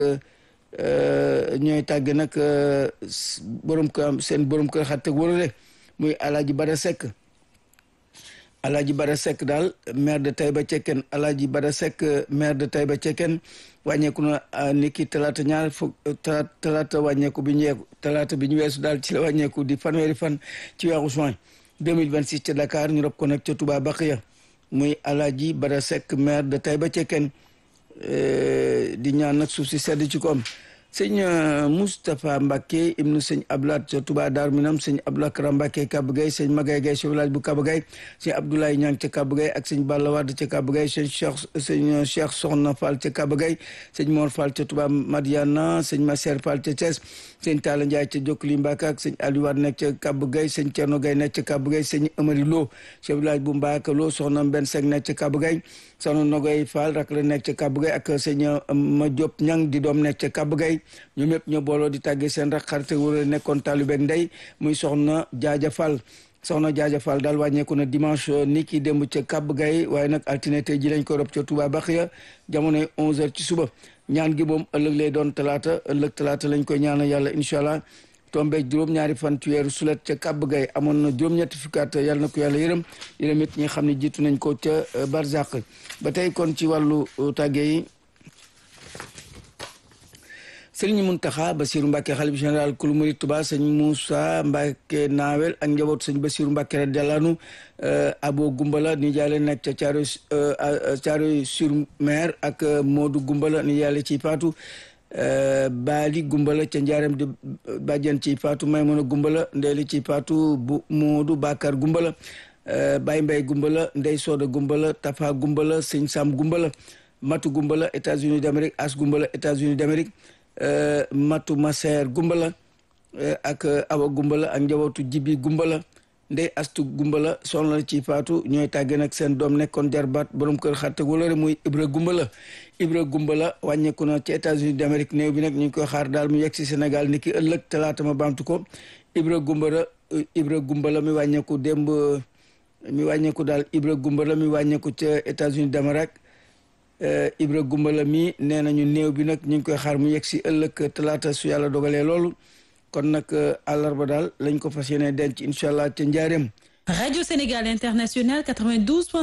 ñooy tàgg nag borom kër seen borom kër xarit ak wóorule muy Alaaji Bada Seck Alaaji Bada Seck daal maire de Taïba Cekkeen Alaaji Bada Seck maire de Taïba Cekkeen wàññeeku na niki talaata ñaar fukk talaata wàññeeku bi ñu yeeku talaata bi ñu weesu daal ci la wàññeeku di fanweeri fan ci weeru juin 2026 ca Dakar ñu rob ko nag ca Touba Baqiya muy Alaaji Bada Seck maire de Taïba Cekkeen di ñaan nag suuf si sedd ci koom sëñ Moustapha Mbacke ibnu sëñ Abdoulaye ca Touba Darou Minam sëñ Abdoulaye Kara Mbacke Kaba Gueye sëñ Magay Gueye chef village bu Kaba Gueye sëñ Abdoulaye Niang ca Kaba Gueye ak sëñ Balla Wade ca Kaba Gueye sëñ Cheikh sëñ Cheikh Soxna Fall ca Kaba Gueye sëñ Mor Fall ca Touba Madiana sëñ Masser Fall ca Thiès sëñ Talla Ndiaye ca Jokli Mbacke ak sëñ Aliou Wade nekk ca Kaba Gueye sëñ Thierno Gueye nekk ca Kaba Gueye sëñ Amari Lo chef village bu Mbacke Lo soxna Ben Seck nekk ca Kaba Gueye soxna Nogoy Fall rak la nekk ca Kaba Gueye ak sëñ Ma Diop Niang di doom nekk ca Kaba Gueye ñoom ñëpp ñoo booloo di tàggee seen rak xarite wala nekkoon taalibeeg ndey muy soxna Jaaja Fall soxna Jaaja Fall daal wàññeeku na dimanche ni ki démb ca Kaba Gueye waaye nag altine tey ji lañ ko rob ca Touba Baxiya jamonoy 11h ci suba ñaan gi moom ëllëg lay doon talaata ëllëg talaata lañ koy ñaanal yàlla incha allah tombeeg juróom-ñaari fan ci weeru sulet ca Kaba Gueye amoon na juróom-ñetti fukkaat yàlla na ko yàlla yërëm yërëm it ñi nga xam ne jiitu nañ ko ca Barzak ba tey kon ci wàllu tàggee yi sëriñ Muntaxa Basiru Mbàkke xalif général kulu murid Tuba sëñ Moussa Mbàkke naawel ak njaboot sëñ Basiru Mbàkke radiyallaahu abo gumbala ni jaale nekk ca Caaroy Caaroy sur mer ak Moodu gumbala ni jaale ci faatu baali gumbala ca njaaram di bàjjen ci faatu Maymuna gumbala ndeeli ci faatu bu Moodu Bakar gumbala Baye Mbay gumbala Ndey Sooda gumbala Tafa gumbala sëñ Sam gumbala Matu gumbala États-Unis d'Amérique As gumbala États-Unis d'Amérique matu maseer gumbala ak awa gumbala ak njabootu jibi gumbala ndey astu gumbala soxna la ci faatu ñooy tàgge nag seen doom nekkoon jarbaat borom kër xatte wala muy ibra gumbala ibra gumbala wàññeeku na ci États-Unis d'Amérique néew bi nag ñu ngi koy xaar daal mu yegg si Sénégal ni ki ëllëg talaata ma baamtu ko ibra gumbala ibra gumbala mi wàññeeku démb mi wàññeeku daal ibra gumbala mi wàññeeku ca États-Unis d'Amérique Ibra Gumbala mi nee nañu néew bi nag ñu ngi koy xaar mu yegg si ëllëg talaata su yàlla dogalee loolu kon nag àllarba daal lañ ko fas yéene denc incha allah ca njaareem. Radio Sénégal International 92.